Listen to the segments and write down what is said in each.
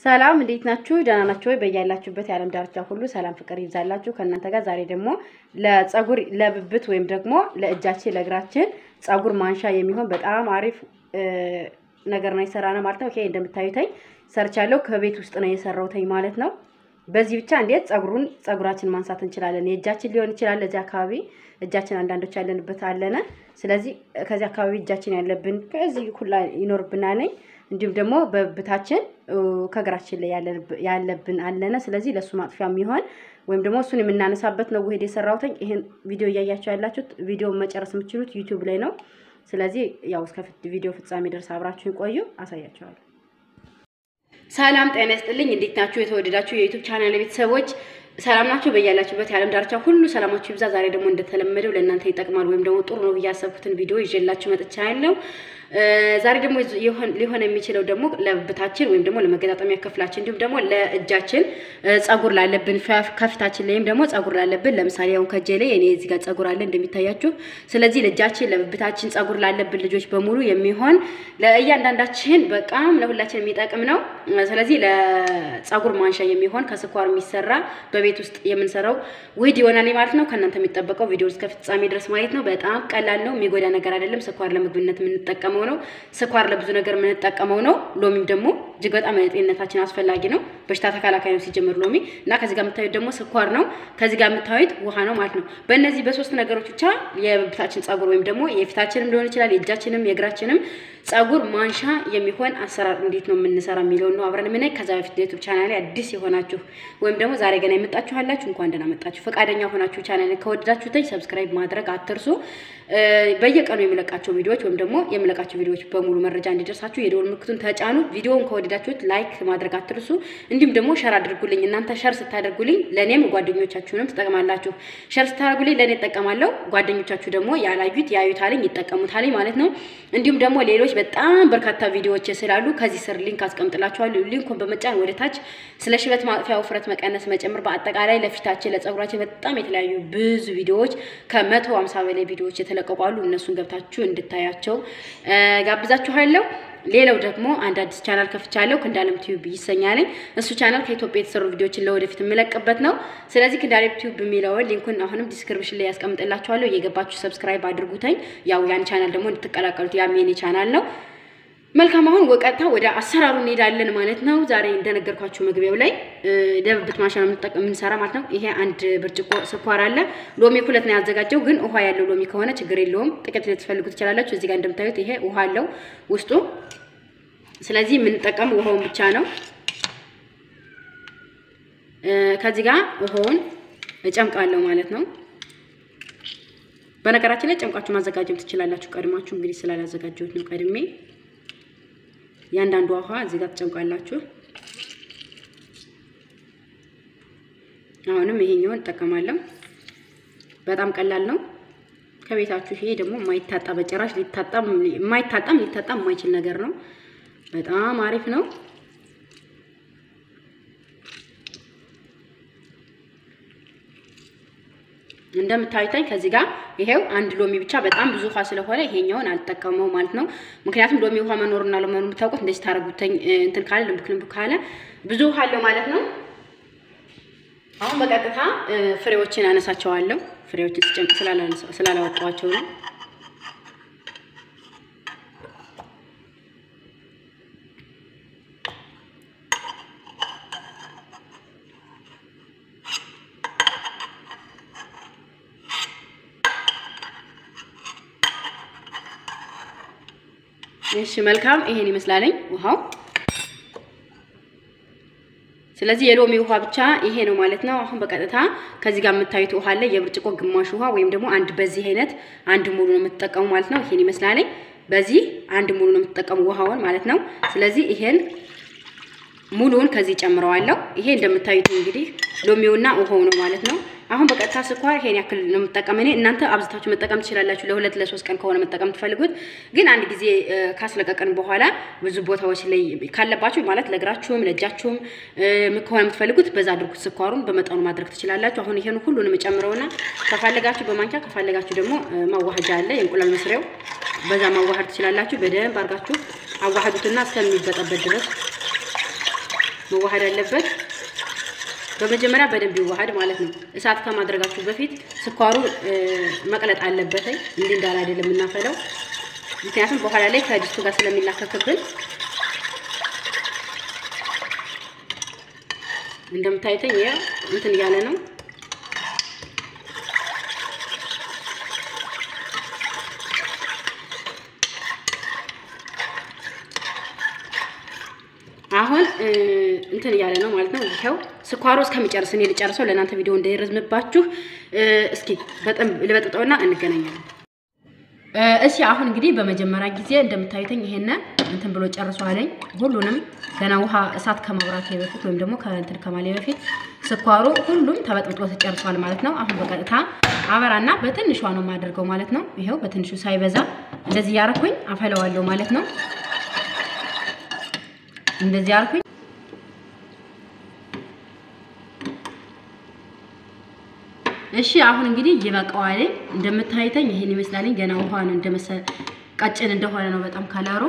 ሰላም እንዴት ናችሁ? ደህና ናችሁ ወይ? በያላችሁበት የዓለም ዳርቻ ሁሉ ሰላም ፍቅር ይብዛላችሁ ከእናንተ ጋር። ዛሬ ደግሞ ለጸጉር ለብብት ወይም ደግሞ ለእጃችን ለእግራችን ጸጉር ማንሻ የሚሆን በጣም አሪፍ ነገር ነው የሰራ ነው ማለት ነው። ይሄ እንደምታዩተኝ ሰርቻለሁ። ከቤት ውስጥ ነው የሰራውተኝ ማለት ነው። በዚህ ብቻ እንዴት ጸጉሩን ጸጉራችን ማንሳት እንችላለን። የእጃችን ሊሆን ይችላል። ለዚህ አካባቢ እጃችን አንዳንዶች ያለንበት አለነ። ስለዚህ ከዚህ አካባቢ እጃችን ያለብን ከዚህ ሁላ ይኖርብናል። እንዲሁም ደግሞ በብታችን ከእግራችን ላይ ያለብን አለነ። ስለዚህ ለእሱ ማጥፊያ የሚሆን ወይም ደግሞ እሱን የምናነሳበት ነው ውሄድ የሰራሁትኝ። ይህን ቪዲዮ እያያችሁ ያላችሁት ቪዲዮ መጨረስ የምትችሉት ዩቲዩብ ላይ ነው። ስለዚህ ያው እስከ ቪዲዮ ፍጻሜ ድረስ አብራችሁን ቆዩ፣ አሳያችኋለሁ። ሰላም ጤና ይስጥልኝ። እንዴት ናችሁ? የተወደዳችሁ የዩቲዩብ ቻናል ቤተሰቦች ሰላም ናችሁ? በያላችሁበት የዓለም ዳርቻ ሁሉ ሰላማችሁ ይብዛ። ዛሬ ደግሞ እንደተለመደው ለእናንተ ይጠቅማል ወይም ደግሞ ጥሩ ነው ብዬ ያሰብኩትን ቪዲዮ ይዤላችሁ መጥቻለሁ። ዛሬ ደግሞ ሊሆን የሚችለው ደግሞ ለብብታችን ወይም ደግሞ ለመገጣጠሚያ ክፍላችን እንዲሁም ደግሞ ለእጃችን ጸጉር ላለብን ከፊታችን ላይም ደግሞ ጸጉር ላለብን ለምሳሌ አሁን ከእጄ ላይ እኔ እዚህ ጋር ጸጉር አለ እንደሚታያችሁ። ስለዚህ ለእጃችን ለብብታችን ጸጉር ላለብን ልጆች በሙሉ የሚሆን ለእያንዳንዳችን በጣም ለሁላችን የሚጠቅም ነው። ስለዚህ ለጸጉር ማንሻ የሚሆን ከስኳር የሚሰራ በቤት ውስጥ የምንሰራው ውህድ ይሆናል ማለት ነው። ከእናንተ የሚጠበቀው ቪዲዮ እስከ ፍጻሜ ድረስ ማየት ነው። በጣም ቀላል ነው፣ የሚጎዳ ነገር አይደለም። ስኳር ለምግብነት የምንጠቀመው ነው። ስኳር ለብዙ ነገር የምንጠቀመው ነው። ሎሚም ደግሞ እጅግ በጣም ለጤንነታችን አስፈላጊ ነው። በሽታ ተከላካይ ነው ሲጀምር ሎሚ እና ከዚህ ጋር የምታዩት ደግሞ ስኳር ነው። ከዚህ ጋር የምታዩት ውሃ ነው ማለት ነው። በእነዚህ በሶስት ነገሮች ብቻ የብብታችን ጸጉር ወይም ደግሞ የፊታችንም ሊሆን ይችላል የእጃችንም የእግራችንም ጸጉር ማንሻ የሚሆን አሰራር እንዴት ነው የምንሰራ የሚለውን ነው አብረን የምናይ። ከዛ በፊት ዩቲዩብ ቻናሌ አዲስ የሆናችሁ ወይም ደግሞ ዛሬ ገና የመጣችሁ አላችሁ እንኳን ደህና መጣችሁ። ፈቃደኛ ሆናችሁ ቻናሌን ከወደዳችሁትኝ ሰብስክራይብ ማድረግ አትርሱ። በየቀኑ የምለቃቸው ቪዲዮዎች ወይም ደግሞ የምለቃቸው ቪዲዮዎች በሙሉ መረጃ እንዲደርሳችሁ የደወል ምልክቱን ተጫኑ። ቪዲዮውን ከወደዳችሁት ላይክ ማድረግ አትርሱ። እንዲሁም ደግሞ ሸር አድርጉልኝ። እናንተ ሸር ስታደርጉልኝ ለእኔም ጓደኞቻችሁንም ትጠቅማላችሁ። ሸር ስታደርጉልኝ ለእኔ እጠቀማለሁ፣ ጓደኞቻችሁ ደግሞ ያላዩት ያዩታልኝ ይጠቀሙታልኝ ማለት ነው። እንዲሁም ደግሞ ሌሎች በጣም በርካታ ቪዲዮዎች ስላሉ ከዚህ ስር ሊንክ አስቀምጥላችኋለሁ። ሊንኩን በመጫን ወደታች ስለ ሽበት ማጥፊያ፣ ውፍረት መቀነስ፣ መጨመር በአጠቃላይ ለፊታችን ለጸጉራችን በጣም የተለያዩ ብዙ ቪዲዮዎች ከመቶ ሃምሳ በላይ ቪዲዮዎች የተለቀቁ አሉ። እነሱን ገብታችሁ እንድታያቸው ጋብዛችኋለሁ። ሌላው ደግሞ አንድ አዲስ ቻናል ከፍቻለሁ። ክንዳለም ቲዩብ ይሰኛልኝ። እሱ ቻናል ከኢትዮጵያ የተሰሩ ቪዲዮዎችን ለወደፊት የምለቅበት ነው። ስለዚህ ክንዳለም ቲዩብ የሚለውን ሊንኩን አሁንም ዲስክሪፕሽን ላይ ያስቀምጥላችኋለሁ። እየገባችሁ ሰብስክራይብ አድርጉተኝ። ያው ያን ቻናል ደግሞ እንድትቀላቀሉት ያም የኔ ቻናል ነው። መልካም አሁን ወቀታ ወደ አሰራሩ እንሄዳለን ማለት ነው። ዛሬ እንደነገርኳችሁ መግቢያው ላይ ለብብት ማንሻ ነው የምንሰራ ማለት ነው። ይሄ አንድ ብርጭቆ ስኳር አለ። ሎሚ ሁለት ነው ያዘጋጀው፣ ግን ውሃ ያለው ሎሚ ከሆነ ችግር የለውም። ጥቂት ልትፈልጉ ትችላላችሁ። እዚህ ጋር እንደምታዩት ይሄ ውሃ አለው ውስጡ። ስለዚህ የምንጠቀመው ውሃውን ብቻ ነው። ከዚህ ጋር ውሃውን እጨምቃለሁ ማለት ነው። በነገራችን ላይ ጨምቃችሁ ማዘጋጀት ትችላላችሁ። ቀድማችሁ እንግዲህ ስላላዘጋጀሁት ነው ቀድሜ ያንዳንዱ ውሃ እዚህ ጋር ትጨምቃላችሁ። አሁንም ይሄኛውን እጠቀማለሁ። በጣም ቀላል ነው። ከቤታችሁ ይሄ ደግሞ የማይታጣ በጭራሽ ሊታጣም የማይታጣም ሊታጣም የማይችል ነገር ነው። በጣም አሪፍ ነው። እንደምታዩታኝ ከዚህ ጋር ይሄው አንድ ሎሚ ብቻ በጣም ብዙ ውሃ ስለሆነ ይሄኛውን አልጠቀመው ማለት ነው። ምክንያቱም ሎሚ ውሃ መኖርና ለመኖር የምታውቁት እንደዚህ ታረጉተኝ እንትን ካለ ልምክ ልምክ ካለ ብዙ ውሃ አለው ማለት ነው። አሁን በቀጥታ ፍሬዎችን አነሳቸዋለሁ። ፍሬዎችን ስጨምቅ ስላላወጣኋቸው ነው። እሺ መልካም ይሄን ይመስላለኝ ውሃው። ስለዚህ የሎሚ ውሃ ብቻ ይሄ ነው ማለት ነው። አሁን በቀጥታ ከዚህ ጋር የምታዩት ውሃ አለ፣ የብርጭቆ ግማሽ ውሃ ወይም ደግሞ አንድ በዚህ አይነት አንድ ሙሉ ነው የምትጠቀሙ ማለት ነው። ይሄን ይመስላለኝ። በዚህ አንድ ሙሉ ነው የምትጠቀሙ ውሃውን ማለት ነው። ስለዚህ ይሄን ሙሉውን ከዚህ ጨምረዋለሁ። ይሄ እንደምታዩት እንግዲህ ሎሚውና ውሃው ነው ማለት ነው። አሁን በቀጥታ ስኳር ይሄን ያክል ነው የምጠቀም እኔ። እናንተ አብዝታችሁ መጠቀም ትችላላችሁ፣ ለሁለት ለሶስት ቀን ከሆነ መጠቀም ትፈልጉት። ግን አንድ ጊዜ ካስለቀቀን በኋላ ብዙ ቦታዎች ላይ ካለባችሁ ማለት ለእግራችሁም ለእጃችሁም ከሆነ የምትፈልጉት በዛ አድርጉት። ስኳሩን በመጠኑ ማድረግ ትችላላችሁ። አሁን ይሄን ሁሉንም ጨምረውና ከፈለጋችሁ በማንኪያ ከፈለጋችሁ ደግሞ ማዋሃጃ አለ የእንቁላል መስሪያው፣ በዛ ማዋሃድ ትችላላችሁ። በደንብ አድርጋችሁ አዋሃዱትና እስከሚበጠበት ድረስ መዋሃድ አለበት። በመጀመሪያ በደንብ ይዋሃድ ማለት ነው። እሳት ከማድረጋችሁ በፊት ስኳሩ መቅለጥ አለበት። እንዲህ እንዳለ አይደለም የምናፈለው፣ ምክንያቱም በኋላ ላይ ከድስቱ ጋር ስለሚላከክብን። እንደምታዩተኝ ያው እንትን እያለ ነው። አሁን እንትን እያለ ነው ማለት ነው። ይኸው ስኳሩ እስከሚጨርስ እኔ ልጨርሰው ለእናንተ ቪዲዮ እንዳይረዝምባችሁ እስኪ በጣም ልበጥጠውና እንገናኛለን። እሺ አሁን እንግዲህ በመጀመሪያ ጊዜ እንደምታዩተኝ ይሄን እንትን ብሎ ጨርሷለኝ። ሁሉንም ገና ውሃ እሳት ከማብራቴ በፊት ወይም ደግሞ ከእንትን ከማሌ በፊት ስኳሩ ሁሉም ተበጥብጦ ተጨርሷል ማለት ነው። አሁን በቀጥታ አበራና በትንሿ ነው የማደርገው ማለት ነው። ይኸው በትንሹ ሳይበዛ እንደዚህ ያረኩኝ አፈለዋለሁ ማለት ነው። እንደዚህ አልኩኝ። እሺ አሁን እንግዲህ ይበቃዋል። እንደምታይተኝ ይሄን ይመስላልኝ። ገና ውሃ ነው እንደመሰለ ቀጭን እንደሆነ ነው በጣም ከለሩ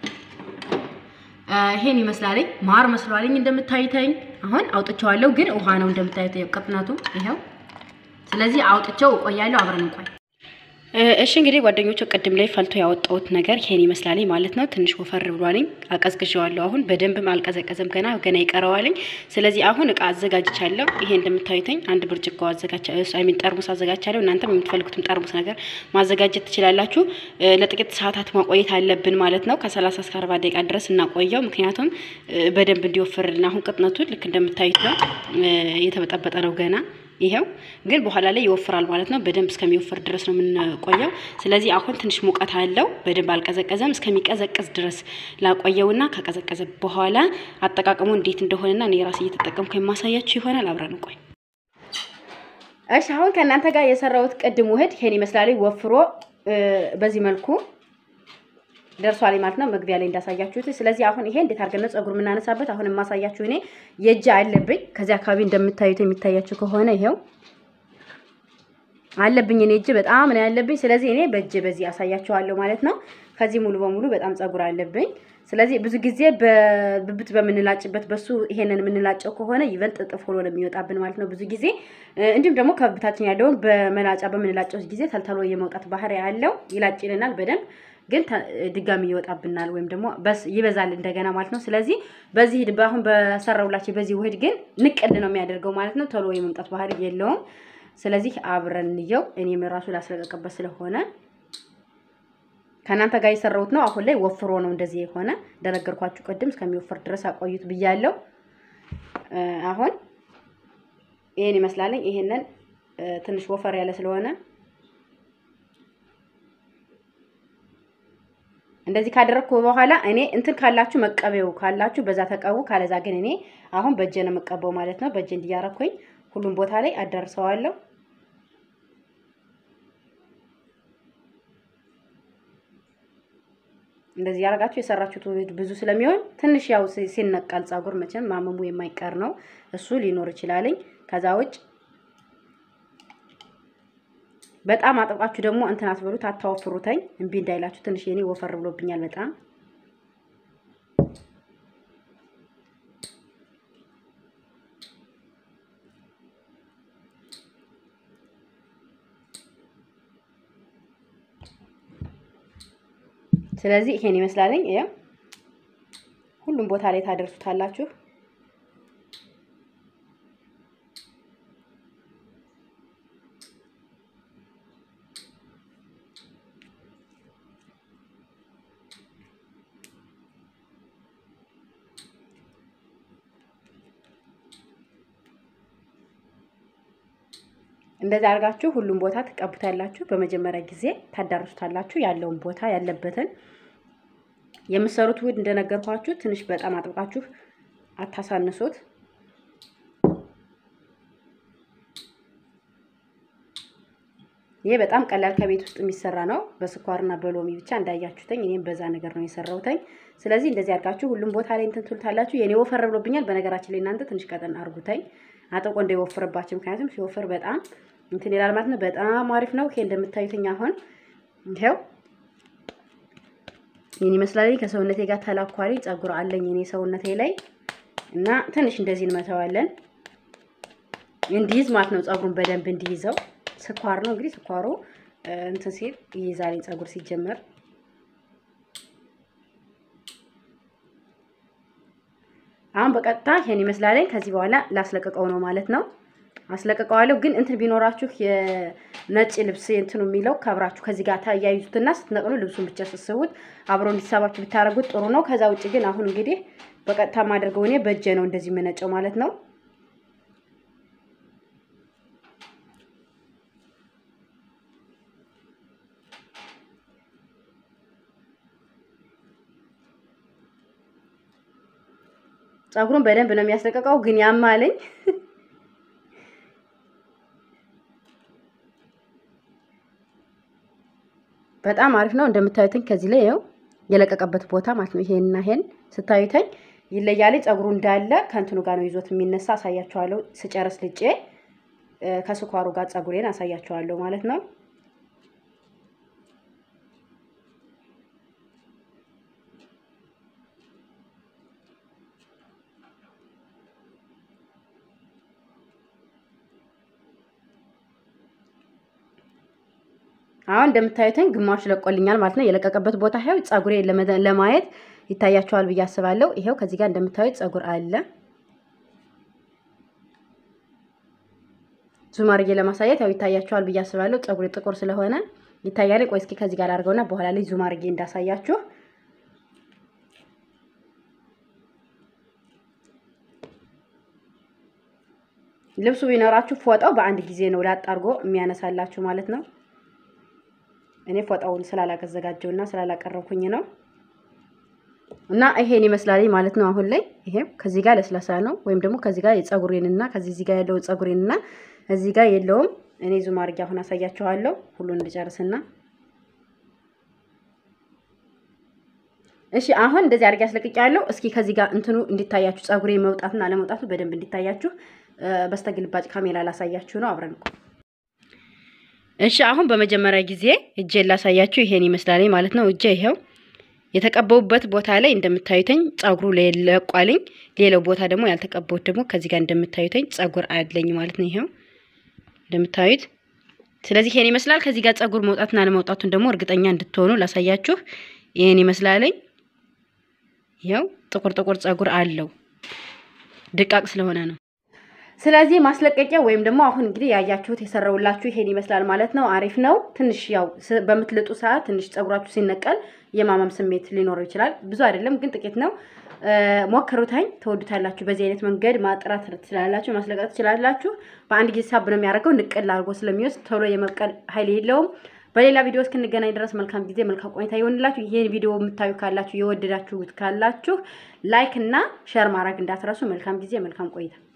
ይሄን ይመስላልኝ። ማር መስሏልኝ እንደምታይተኝ። አሁን አውጥቼዋለሁ፣ ግን ውሃ ነው እንደምታይተኝ ቅጥነቱ ይሄው። ስለዚህ አውጥቼው እቆያለሁ። አብረን እንቆይ። እሺ እንግዲህ ጓደኞቹ ቅድም ላይ ፈልቶ ያወጣሁት ነገር ይሄን ይመስላልኝ ማለት ነው። ትንሽ ወፈር ብሏልኝ። አቀዝቅዤዋለሁ። አሁን በደንብም አልቀዘቀዘም ገና ገና ይቀረዋልኝ። ስለዚህ አሁን እቃ አዘጋጅቻለሁ። ይሄ እንደምታዩትኝ አንድ ብርጭቆ አዘጋጅቻለሁ። አይ ሚን ጠርሙስ አዘጋጅቻለሁ። እናንተም የምትፈልጉትም ጠርሙስ ነገር ማዘጋጀት ትችላላችሁ። ለጥቂት ሰዓታት ማቆየት አለብን ማለት ነው። ከ30 እስከ 40 ደቂቃ ድረስ እናቆየው። ምክንያቱም በደንብ እንዲወፍርልን። አሁን ቅጥነቱ ልክ እንደምታዩት ነው። የተበጠበጠ ነው ገና ይሄው ግን በኋላ ላይ ይወፍራል ማለት ነው። በደንብ እስከሚወፍር ድረስ ነው የምንቆየው። ስለዚህ አሁን ትንሽ ሙቀት አለው፣ በደንብ አልቀዘቀዘም። እስከሚቀዘቅዝ ድረስ ላቆየውና ከቀዘቀዘ በኋላ አጠቃቀሙ እንዴት እንደሆነና እኔ ራሴ እየተጠቀምኩ የማሳያችሁ ይሆናል። አብረን እንቆይ። እሺ አሁን ከእናንተ ጋር የሰራሁት ቅድም ውህድ ይሄን ይመስላል። ወፍሮ በዚህ መልኩ ደርሷል ማለት ነው። መግቢያ ላይ እንዳሳያችሁት። ስለዚህ አሁን ይሄ እንዴት አድርገን ነው ፀጉር የምናነሳበት? አሁን የማሳያችሁ እኔ የእጅ አለብኝ። ከዚህ አካባቢ እንደምታዩት የሚታያችሁ ከሆነ ይሄው አለብኝ። እኔ እጅ በጣም ነው ያለብኝ። ስለዚህ እኔ በእጅ በዚህ አሳያችኋለሁ ማለት ነው። ከዚህ ሙሉ በሙሉ በጣም ፀጉር አለብኝ። ስለዚህ ብዙ ጊዜ በብብት በምንላጭበት በሱ ይሄንን የምንላጨው ከሆነ ይበልጥ እጥፍ ሆኖ ነው የሚወጣብን ማለት ነው ብዙ ጊዜ። እንዲሁም ደግሞ ከብብታችን ያለውን በመላጫ በምንላጨው ጊዜ ተልተሎ የመውጣት ባህሪ ያለው ይላጭልናል በደንብ ግን ድጋሚ ይወጣብናል ወይም ደግሞ በስ ይበዛል እንደገና ማለት ነው። ስለዚህ በዚህ አሁን በሰራውላችሁ በዚህ ውህድ ግን ንቅል ነው የሚያደርገው ማለት ነው። ቶሎ የመምጣት ባህሪ የለውም። ስለዚህ አብረን እንየው። እኔም ራሱ ላስለቀቅበት ስለሆነ ከእናንተ ጋር የሰራሁት ነው። አሁን ላይ ወፍሮ ነው እንደዚህ የሆነ እንደነገርኳችሁ ቅድም እስከሚወፍር ድረስ አቆዩት ብያለሁ። አሁን ይሄን ይመስላለኝ። ይሄንን ትንሽ ወፈር ያለ ስለሆነ እንደዚህ ካደረግኩ በኋላ እኔ እንትን ካላችሁ መቀበው ካላችሁ በዛ ተቀቡ፣ ካለዛ ግን እኔ አሁን በእጄ ነው የምቀበው ማለት ነው። በእጄ እንዲያረኩኝ ሁሉም ቦታ ላይ አዳርሰዋለሁ። እንደዚህ ያደርጋችሁ የሰራችሁት ውህድ ብዙ ስለሚሆን ትንሽ ያው ሲነቃል ፀጉር መቼም ማመሙ የማይቀር ነው። እሱ ሊኖር ይችላልኝ። ከዛ ውጭ በጣም አጥብቃችሁ ደግሞ እንትን አትበሉት፣ አታወፍሩተኝ እምቢ እንዳይላችሁ። ትንሽ የኔ ወፈር ብሎብኛል በጣም ስለዚህ ይሄን ይመስላለኝ። ያ ሁሉም ቦታ ላይ ታደርሱታላችሁ። እንደዚህ አድርጋችሁ ሁሉም ቦታ ትቀቡታላችሁ። በመጀመሪያ ጊዜ ታዳርሱታላችሁ። ያለውን ቦታ ያለበትን የምትሰሩት ውህድ እንደነገርኳችሁ ትንሽ በጣም አጥብቃችሁ አታሳንሱት። ይሄ በጣም ቀላል ከቤት ውስጥ የሚሰራ ነው። በስኳርና በሎሚ ብቻ እንዳያችሁተኝ እኔም በዛ ነገር ነው የሰራሁተኝ። ስለዚህ እንደዚህ አድርጋችሁ ሁሉም ቦታ ላይ እንትን ትሉታላችሁ። የኔ ወፈር ብሎብኛል። በነገራችን ላይ እናንተ ትንሽ ቀጠን አርጉተኝ አጥቆ እንዳይወፍርባችሁ። ምክንያቱም ሲወፍር በጣም እንትን ይላል ማለት ነው። በጣም አሪፍ ነው። ይሄ እንደምታዩትኝ አሁን ይሄው ይህን ይመስላል። ከሰውነቴ ጋር ተላኳሪ ፀጉር አለኝ እኔ ሰውነቴ ላይ እና ትንሽ እንደዚህ እንመተዋለን እንዲይዝ ማለት ነው። ፀጉሩን በደንብ እንዲይዘው ስኳር ነው እንግዲህ ስኳሩ እንትን ሲል ይይዛል ፀጉር ሲጀመር። አሁን በቀጥታ ይሄን ይመስላል። ከዚህ በኋላ ላስለቀቀው ነው ማለት ነው። አስለቀቀዋለሁ ግን እንትን ቢኖራችሁ የነጭ ልብስ እንትኑ የሚለው ከብራችሁ ከዚህ ጋር ታያይዙትና ስትነቅሉ ልብሱን ብቻ ስስቡት አብሮ እንዲሳባችሁ ብታደርጉት ጥሩ ነው። ከዛ ውጭ ግን አሁን እንግዲህ በቀጥታ ማድረገው እኔ በእጄ ነው እንደዚህ የምነጨው ማለት ነው። ፀጉሩን በደንብ ነው የሚያስለቀቀው፣ ግን ያማለኝ በጣም አሪፍ ነው። እንደምታዩትኝ ከዚህ ላይ ይኸው የለቀቀበት ቦታ ማለት ነው። ይሄንና ይሄን ስታዩተኝ ይለያል። ፀጉሩ እንዳለ ከእንትኑ ጋር ነው ይዞት የሚነሳ አሳያችኋለሁ። ስጨርስ ልጬ ከስኳሩ ጋር ፀጉሬን አሳያችኋለሁ ማለት ነው። አሁን እንደምታዩትኝ ግማሹ ለቆልኛል ማለት ነው። የለቀቀበት ቦታ ይኸው ፀጉሬ ለማየት ይታያቸዋል ብዬ አስባለሁ። ይኸው ከዚህ ጋር እንደምታዩት ፀጉር አለ። ዙም አድርጌ ለማሳየት ያው ይታያቸዋል ብዬ አስባለሁ። ፀጉሬ ጥቁር ስለሆነ ይታያል። ቆይ እስኪ ከዚህ ጋር አድርገውና በኋላ ላይ ዙም አድርጌ እንዳሳያችሁ ልብሱ ቢኖራችሁ ፎጣው በአንድ ጊዜ ነው ላጥ አድርጎ የሚያነሳላችሁ ማለት ነው። እኔ ፎጣውን ስላላዘጋጀው እና ስላላቀረብኩኝ ነው። እና ይሄን ይመስላል ማለት ነው። አሁን ላይ ይሄ ከዚህ ጋር ለስላሳ ነው፣ ወይም ደግሞ ከዚህ ጋር የፀጉሬንና ከዚህ እዚህ ጋር ያለውን ፀጉሬንና እዚህ ጋር የለውም። እኔ ዙም አድርጌ አሁን አሳያችኋለሁ ሁሉን እንድጨርስና እሺ አሁን እንደዚህ አድርጌ አስለቅቄያለሁ። እስኪ ከዚህ ጋር እንትኑ እንዲታያችሁ ፀጉሬ መውጣትና አለመውጣቱ በደንብ እንዲታያችሁ በስተግልባጭ ካሜራ ላሳያችሁ ነው። አብረን እሺ አሁን በመጀመሪያ ጊዜ እጄን ላሳያችሁ። ይሄን ይመስላል ማለት ነው። እጄ ይሄው የተቀበውበት ቦታ ላይ እንደምታዩተኝ ፀጉሩ ለቋልኝ፣ ሌላው ቦታ ደግሞ ያልተቀበውት ደግሞ ከዚህ ጋር እንደምታዩተኝ ፀጉር አለኝ ማለት ነው። ይሄው እንደምታዩት። ስለዚህ ይሄን ይመስላል። ከዚህ ጋር ፀጉር መውጣትና አለመውጣቱን ደግሞ እርግጠኛ እንድትሆኑ ላሳያችሁ። ይሄን ይመስላለኝ። ይሄው ጥቁር ጥቁር ፀጉር አለው ድቃቅ ስለሆነ ነው። ስለዚህ ማስለቀቂያ ወይም ደግሞ አሁን እንግዲህ ያያችሁት የሰራውላችሁ ይሄን ይመስላል ማለት ነው። አሪፍ ነው። ትንሽ ያው በምትልጡ ሰዓት ትንሽ ፀጉራችሁ ሲነቀል የማመም ስሜት ሊኖረው ይችላል። ብዙ አይደለም ግን ጥቂት ነው። ሞክሩታኝ፣ ተወዱታላችሁ። በዚህ አይነት መንገድ ማጥራት ትችላላችሁ፣ ማስለቀቅ ትችላላችሁ። በአንድ ጊዜ ሳብ ነው የሚያደርገው። ንቅል አድርጎ ስለሚወስድ ቶሎ የመብቀል ኃይል የለውም። በሌላ ቪዲዮ እስክንገናኝ ድረስ መልካም ጊዜ፣ መልካም ቆይታ ይሆንላችሁ። ይሄን ቪዲዮ የምታዩ ካላችሁ የወደዳችሁት ካላችሁ ላይክ እና ሼር ማድረግ እንዳትረሱ። መልካም ጊዜ፣ መልካም ቆይታ